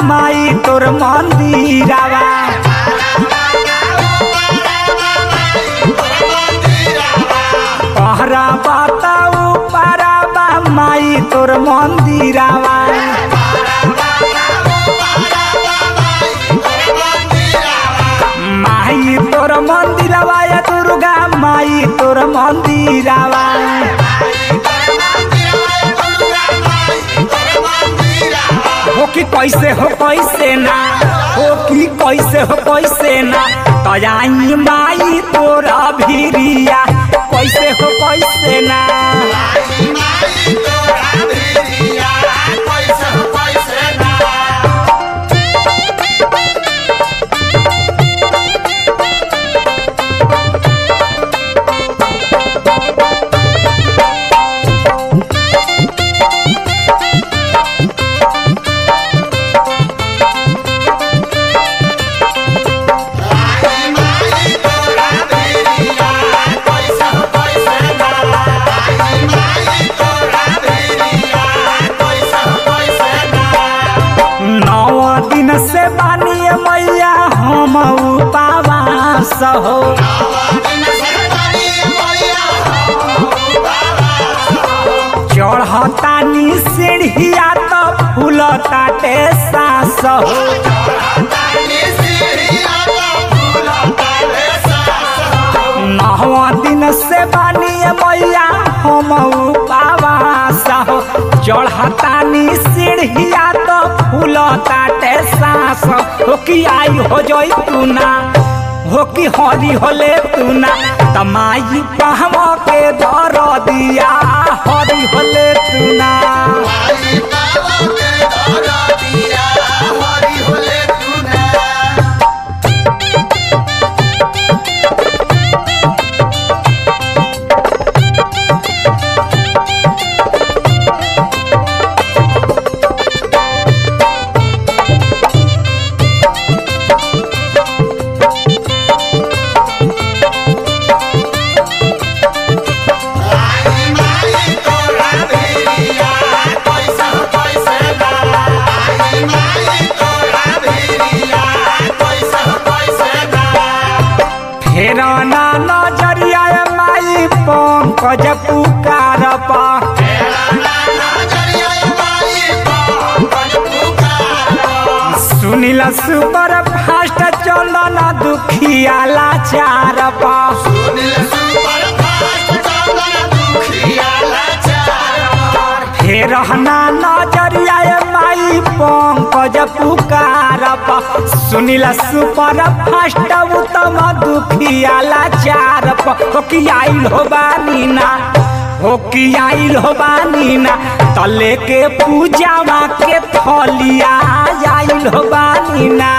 माई तोर मंदिरावा पहरा बताऊ पाराबा माई तोर मंदिरावा माई तोर मंदिरावा या दुर्गा माई तोर मंदिरावा हो कि कैसे हो कैसे ना हो कि कैसे हो कैसे ना तयाई माई तोरा भिरिया कैसे हो कैसे ना नौ दिन से बानिए मैया हम उपवास हो चढ़तानी सीढ़िया तो फूलताटे सास हो नौ दिन से बानिए मैया हम उपवास हो चढ़तानी सीढ़िया तो फूलताटे सास हो कि आई हो जोई तू ना हो कि हरी होले तू ना तमाई पहम के दर दिया हरी होले तू ना फेर ना नजरिया माई पंकज पुकार पा सुनिल सुपर फास्ट चलन दुखिया लाचार पा फेर ना नजरिया माई पंकज पुकार पा सुनिल सुपर फास्ट उत्तम दुखिया लाचार पा हो कि आइल हो बानी ना हो कि आइल हो बानी ना तले के पूजावा के थलिया आइल हो बानी ना